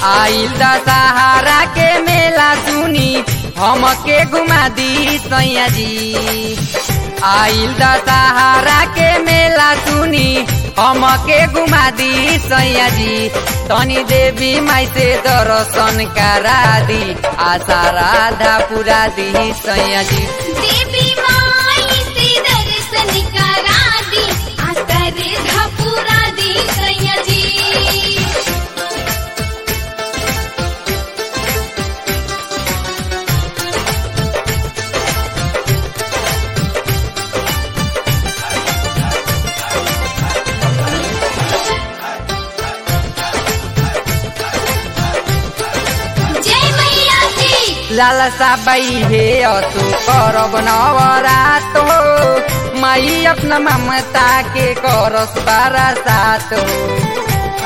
आइल दशहरा के मेला सुनी हमके घुमा दी सैया जी आइल दशहरा के मेला सुनी हमके घुमा दी सैया जी तनी देवी माई से दर्शन करा दी आशा राधा पूरा दी सैया जी देवी माई से दर्शन करा दी आकर धपुरा दी सैया जी जय मैया की लालसा बाई हे असु करब नवरात हो माई अपना ममता के करस बारा सात हो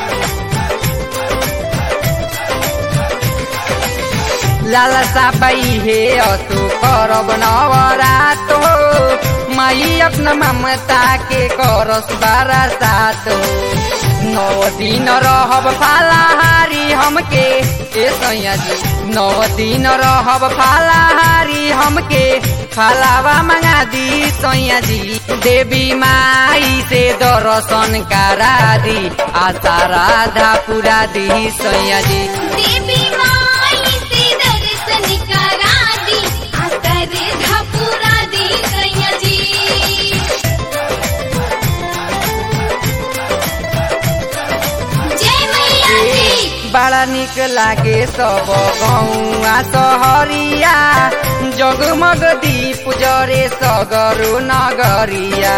लालसा बाई हे असु करब नवरात हो माई अपना ममता के करस बारा सात हो नौ दिन रहब फालाहारी हमके ए सैया जी नौ दिन रहब फालाहारी हमके फलावा मंगा दी सैया जी देवी माई से दर्शन करा दी आशा राधा पूरा दी सैया जी देवी माई से दर्शन करा दी आकर धपुरा दी सैया जी जय मैया की बड़ा निक लागे सब गौआ सहरिया जगमग दीप जरे सगरो नगरिया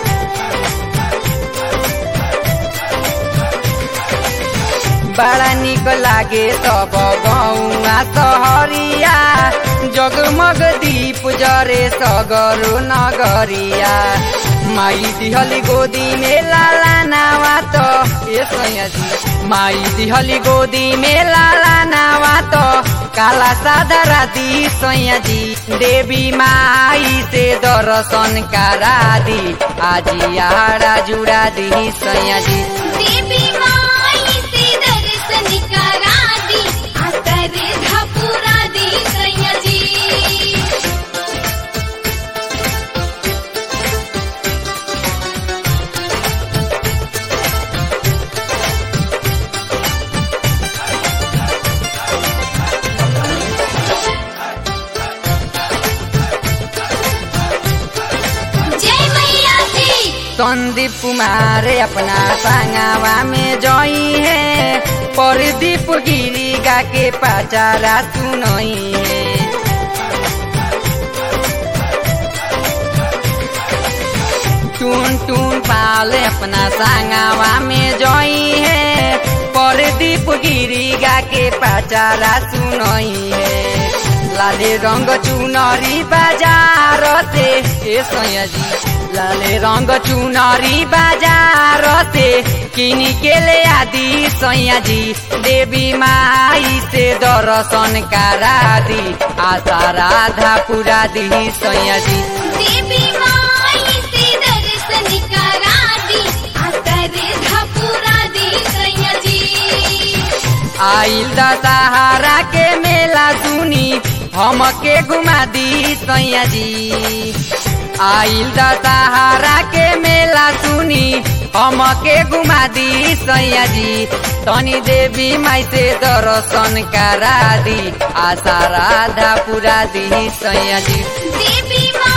बड़ा निक लागे सब गौआ सहरिया जगमग दीप जरे सगरो नगरिया माई दिहली गोदी में लाला नावा तो ए सैया जी माई दिहली गोदी में लाला नावा तो काला सादा राती सैया जी देवी माई से दर्शन करा दी आजी आड़ा जुड़ा दी सैया जी देवी माई से दर्शन करा दी आकर धपुरा दी सैया जी जय मैया की संदीप कुमार अपना संगवा में जई है परदीप गिरी गा के पाचारा सुनई है टून टून पाल अपना संगवा में जई है परदीप गिरी गा के पाचारा सुनई है लाले रंग चुनरी बाजार से ए सैया जी लाले रंग चुनरी बाजार से किन के ले आदि सैया जी देवी माई से दर्शन करा दी आशा राधा पूरा दी सैया जी देवी माई से दर्शन करा दी आकर धपुरा दी सैया जी आइल दशहरा के मेला सुनी हमके घुमा दी सैया जी आइल दशहरा के मेला सुनी हमके घुमा दी सैया जी तनी देवी माई से दर्शन करा दी आशा राधा पूरा दी सैया जी देवी माई